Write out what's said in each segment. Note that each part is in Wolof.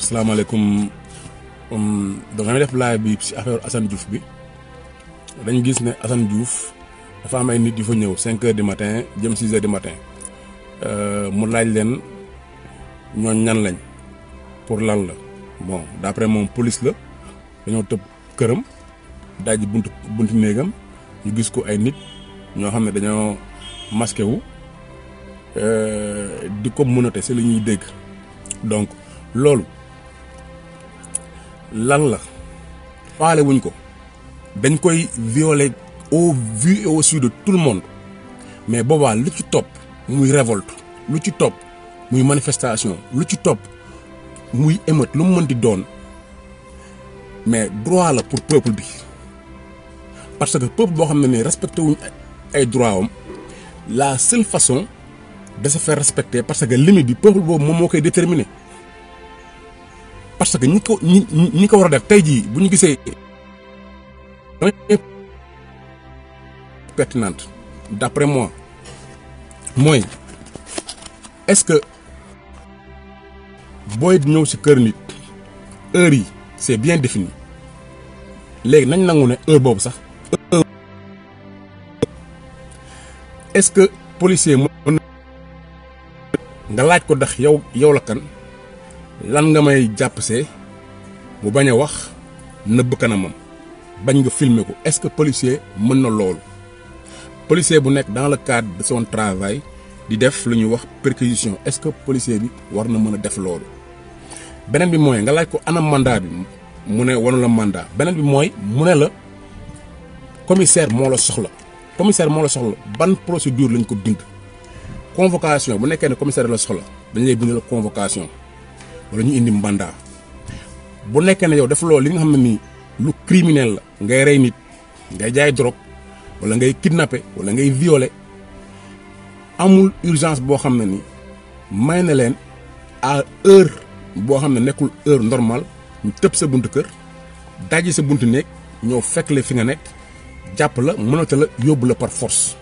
asalaamaaleykum damay def laaj bi ci affaire Assane Diouf bi dañ gis ne Assane Diouf dafa am ay nit yu fa ñëw cinq heures du matin jëm six heures du matin mu laaj leen ñooñ ñan lañ pour lan la bon d'après moom police la dañoo tëb këram dajji buntu buntu néegam ñu gis ko ay nit ñoo xam ne dañoo masqué wu di ko mënate si li ñuy dégg donc loolu lan la faale wuñ ko dañ koy violer au vu et au su de tout le monde mais boobaa lu ci topp muy révolte lu ci topp muy manifestation lu ci topp muy émeute lu mu mën di doon mais droit la pour peuple bi parce que peuple boo xam ne nii respecté wuñ ay droit am la seule façon de se faire respecter parce que limite bi peuple boobu moom moo koy déterminer parce que ñi ko ñi ñi ko war a def tey jii bu ñu gisee pertinente d'après moi mooy est-ce que booy ñëw ci kër nit heure yi c'est bien défini léegi nañ nangu ne heure boobu sax est-ce que policier mën nga laaj ko ndax yow yow la kan lan nga may jàpp see mu bañ a wax nëbb kanamam bañ nga filmer ko est-ce que policier mën na loolu policier bu nekk dans le cadre de son travail di def lu ñuy wax perquisition est-ce que policier bi war na mën a def loolu beneen bi mooy nga laaj ko ana mandat bi mu ne wanu la mandat beneen bi mooy mu ne la commissaire moo la soxla commissaire moo la soxla ban procédure lañ ko bind convocation bu nekkee ne commissaire la soxla dañ lay bind la convocation wala ñu indi mandat bu nekkee ne yow def loolu li nga xam ne nii lu criminel la ngay rey nit ngay jaay drogue wala ngay kidnapper wala ngay violer amul urgence boo xam ne ni may na leen à heure boo xam ne nekkul heure normale ñu tëb sa buntu kër dajji sa buntu néeg ñëw fekk la fi nga nekk jàpp la mënata la yóbbu la par force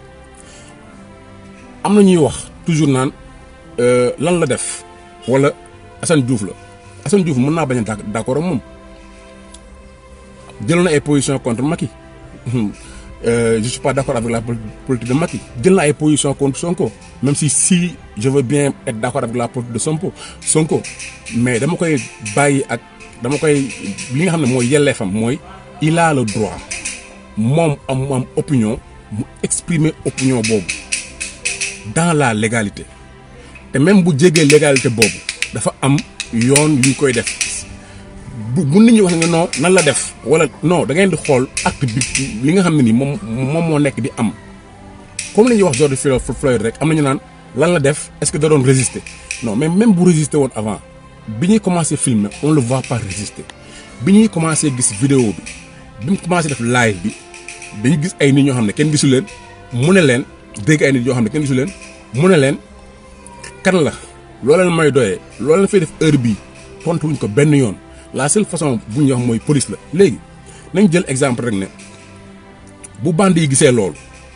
am na ñuy wax toujours naan lan la def wala Assane Diouf la Assane Diouf mën naa bañ a d'accord ak moom jël na ay position contre Macky je suis pas d'accord avec la politique de Macky jël na ay position contre Sonko même si si je veux bien être d'accord avec la politique de Sonko Sonko mais dama koy bàyyi ak dama koy li nga xam ne mooy yelleefam mooy il a le droit moom am mu am opinion mu exprimer opinion boobu dans la légalité te même bu jégee légalité boobu dafa am yoon yu ñu koy def bu bu nit ñi wax ne non nan la def wala non da ngeen di xool acte bi li nga xam ne ni moom moom moo nekk di am comme li ñuy wax George Floyd rek am nañu naan lan la def est-ce que da doon résister non mais même bu résister woon avant bi ñuy commencer filmer on le voit pas résister bi ñuy commencer gis vidéo bi bi mu commencer def live bi dañu gis ay nit ñoo xam ne kenn gisu leen mu ne leen dégg ay nit yoo xam ne kenn gisu leen mu ne leen kan la loo leen may doyee loo leen fay def heure bii tontuwuñ ko benn yoon. la seule façon bu ñu wax mooy police la léegi nañ jël exemple rek ne bu bande yi gisee loolu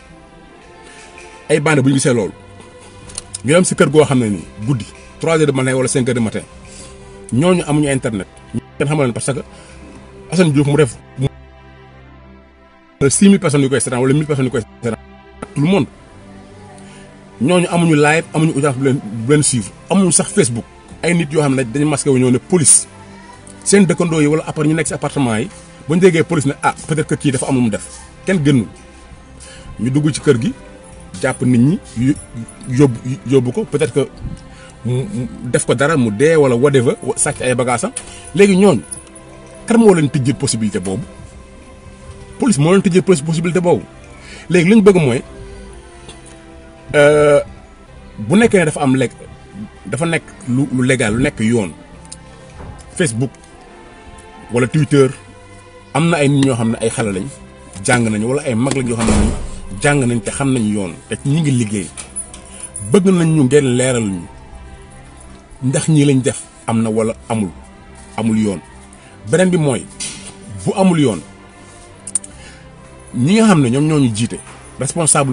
ay bande bu ñu gisee loolu ñu dem si kër goo xam ne nii guddi trois heures de matin wala cinq heures de matin ñooñu amuñu internet. ñu kenn xamal leen parce que Assane Diouf mu def mu six mille personnes yu koy seetaan wala mille personnes yu koy seetaan tout le monde ñooñu amuñu live amuñu audience bu leen bu leen suivre amuñu sax Facebook ay nit yoo xam ne dañu masqué wu ñëw ne police. seen dëkkandoo yi wala après ñu nekk ci appartement yi ba ñu déggee police ne ah peut-être que kii dafa am lu mu def kenn gënul ñu dugg ci kër gi jàpp nit ñi yóbbu yóbbu ko peut-être que mu def ko dara mu dee wala whatever sàcc ay bagaasam léegi ñooñu kan moo leen tijjil possibilité boobu police moo leen tijjil possibilité boobu léegi li ñu bëgg mooy bu nekkee ne dafa am lekk dafa nekk lu lu légal lu nekk yoon Facebook. wala Twitter am na ay nit ñoo xam ne ay xale lañ jàng nañu wala ay mag lañ yoo xam ne jàng nañ te xam nañu yoon te ñi ngi liggéey bëgg nañ ñu ngeen leeral ñu ndax ñii lañ def am na wala amul amul yoon beneen bi mooy bu amul yoon ñi nga xam ne ñoom ñoo ñu jiite responsable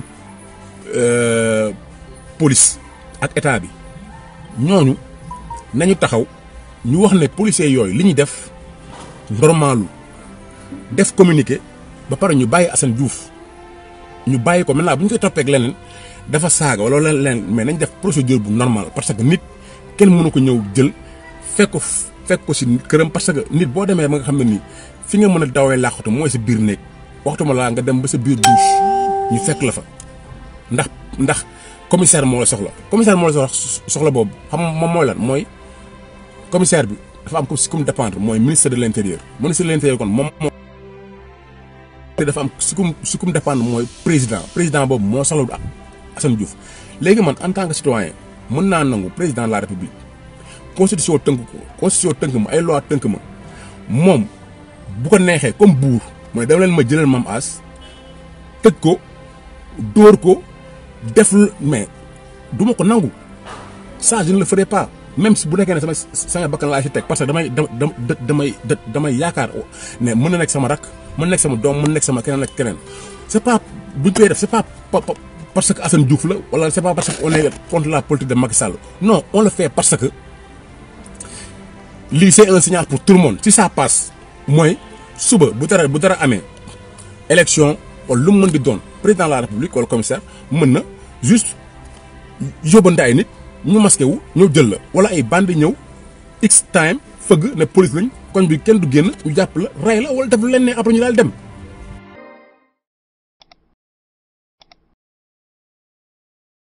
police ak état bi ñooñu nañu taxaw ñu wax ne policiers yooyu li ñuy def normalu def communiqué ba pare ñu bàyyi Assane Diouf ñu bàyyi ko maintenant bu ñu koy toppee ak leneen dafa saaga wala leneen mais nañ def procédure bu normal parce que nit kenn mënu ko ñëw jël fekk ko fekk ko si këram parce que nit boo demee ba nga xam ne nii fi nga mën a dawee làqatu mooy sa biir néeg waxtuma laa nga dem ba sa biir douche ñu fekk la fa ndax ndax commissaire moo la soxla commissaire moo la soxla soxla boobu xam moom mooy lan mooy commissaire bi dafa am ko si kum dépendre mooy ministre de l' intérieur ministre de l' intérieur kon moom moo te dafa am si kum si kum dépendre mooy président président boobu moo soxla Assane Diouf léegi man en tant que citoyen mën naa nangu président de la république constitution tënk ko constitution tënk ma ay loi tënk ma moom bu ko neexee comme buur mooy dama leen ma jëlal mam as tëj ko dóor ko def mais du ma ko nangu ça je ne le ferai pas même si bu nekkee ne sama sama bakkan laa si teg parce que damay damay damay yaakaar ne mën na nekk sama rak mën na nekk sama doom mën na nekk sama keneen ak keneen c' est pas bu ñu koy def c' est pas parce que Assane Diouf la wala c' est pas parce que on est contre la politique de Macky Sall non on le fait parce que lii c' est un signal pour tout le monde si ça passe mooy suba bu dara bu dara amee élection wala lu mu mën di doon président de la république wala commissaire mën na juste yóbbante ay nit ñu masqué wu ñëw jël la wala ay bandi ñëw x time fëgg ne police lañ koñ bi kenn du génn ñu jàpp la rey la wala def lu leen ne après ñu daal dem